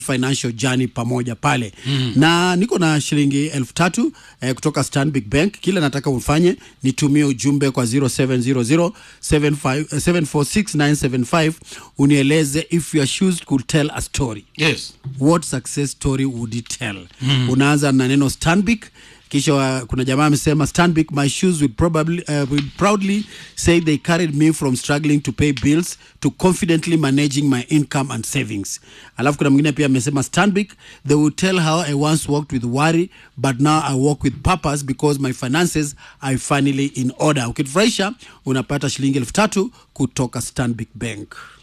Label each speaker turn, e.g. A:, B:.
A: financial journey pamoja pale mm. na niko na shilingi elfu tatu eh, kutoka Stanbic Bank. Kila nataka ufanye nitumie ujumbe kwa 0700 746975 unieleze if your shoes could tell a story
B: Yes.
A: what success story would it tell mm. unaanza na neno Stanbic kisha wa- kuna jamaa amesema Stanbic my shoes would probably uh, would proudly say they carried me from struggling to pay bills to confidently managing my income and savings alafu kuna mwingine pia amesema Stanbic they would tell how I once walked with worry but now I walk with purpose because my finances are finally in order ukitufurahisha unapata shilingi elfu tatu kutoka Stanbic Bank